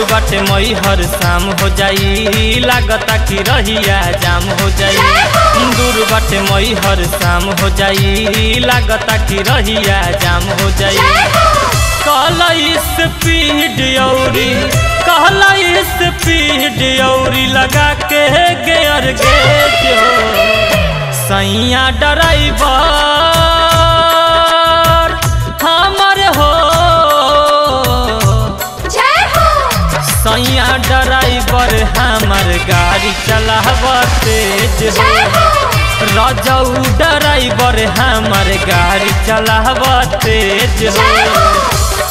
बाटे मई हर शाम हो जाई लागता कि रहिया जाम हो जाई दूर बाटे मई हर शाम हो जाई लागता कि रहिया जाम हो जाई कहला स्पीड औरी कहला स्पीड औरी लगा के गेयर गेज हो सैया ड्राइवर हमर हो सैया ड्राइवर हमर गाड़ी चलाव तेज हो रजऊ ड्राइवर हमर गाड़ी चलाव तेज हो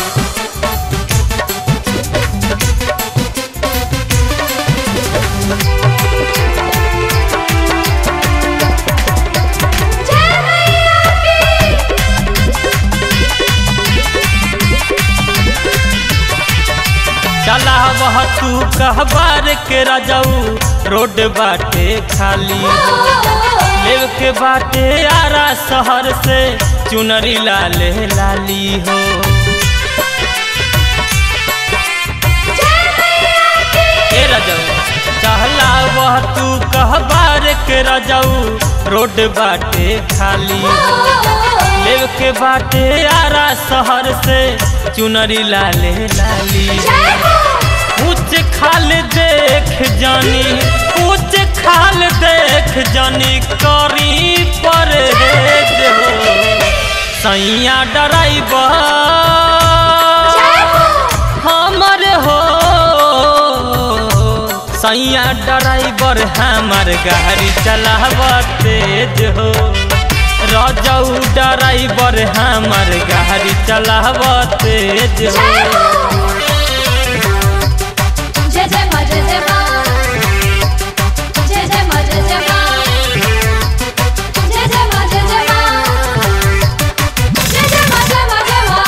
चला वह तू कहबार के रजऊ रोड बाटे खाली लेव के बाटे आरा शहर से चुनरी लाले लाली हो ए रजऊ चहला वह तू कहबार के रजऊ रोड बाटे खाली लेव के बाटे आरा शहर से चुनरी लाले लाली ऊंच खाल देख जानी ऊंच खाल देख जानी करी पर हो सैया ड्राइवर हमर हो सैया ड्राइवर हमर गाड़ी चलाव तेज हो रजऊ ड्राइवर हमर गाड़ी चलाव तेज हो जय जय मा जय जय मा जय जय मा जय जय मा जय जय मा जय जय मा जय जय मा जय मा जय मा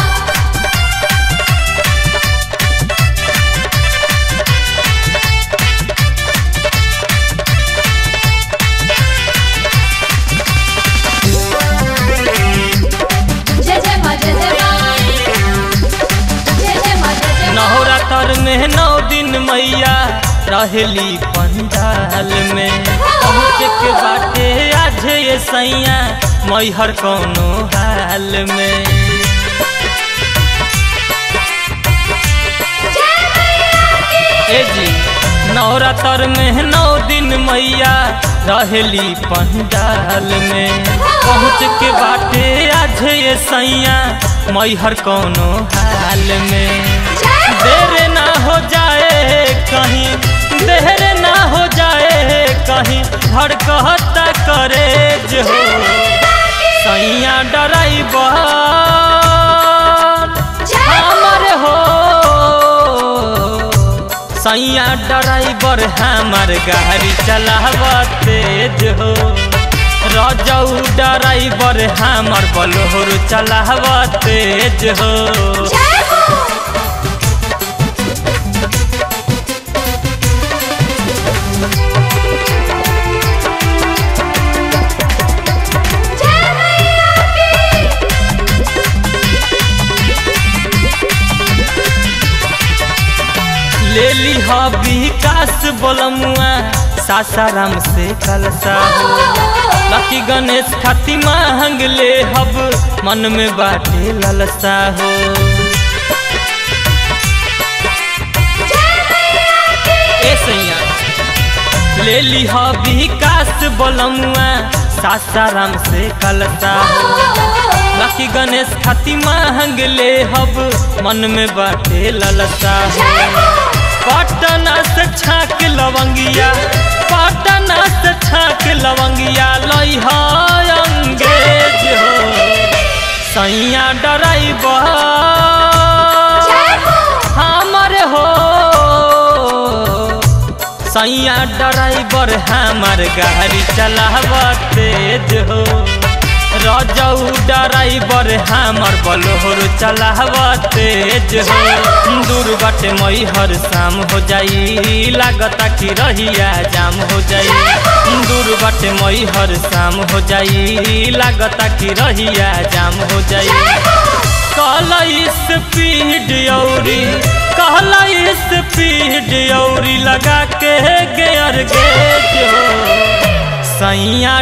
जय जय मा जय जय मा जय जय मा जय जय मा नौरा तर में नौ दिन मैया रहली पंडाल में पहुँच के बाटे आज ये सैया मैहर कौनो हाल में ए जी नवरात्र में नौ दिन मैया रहली पंडाल में पहुँच के बाटे आज ये सैया मैहर कौनो हाल में देर ना हो जाए कहीं देर ना हो जाए कहीं धड़कता करे जो सैया ड्राइवर हमर हो सैया ड्राइवर हमर गाड़ी चलाव तेज हो रजऊ ड्राइवर हमर बलोर चलाव तेज हो जय हो जय मैया की ले ली हा विकास बोलमुआ सासाराम से कलसा हो लकी गणेश खाती मांग ले हब मन में बाटे ललसा हो ए सैया ले ली हा विकास बोलमुआ सासाराम से कलसा हो लकी गणेश खाती मांग ले हब मन में बाटे ललसा हो पटना से छाक लवंगिया पटना से छाक लवंगिया लई अंग्रेज हो सैया ड्राइवर हमर हो सैया ड्राइवर हमर गाड़ी चलाव तेज हो रजऊ ड्राइवर हमर बलोर चलाव तेज हो दूर बाटे मई हर शाम हो जाई लागता कि रहिया जाम हो जाई दूर बाटे मई हर शाम हो जाई लागता कि रहिया जाम हो जाई कल स्पीड औरी कहला स्पीड औरी लगा के गेयर गेज हो सैया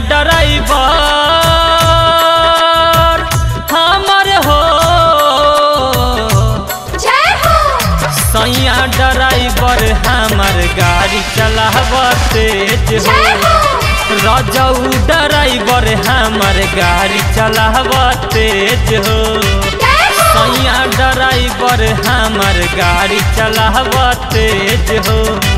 ड्राइवर हमर हो जय हो सैया ड्राइवर हमर गाड़ी चलाव तेज हो जय हो रजऊ ड्राइवर हमर गाड़ी चलाव तेज हो जय हो सैया ड्राइवर हमर गाड़ी चलाव तेज हो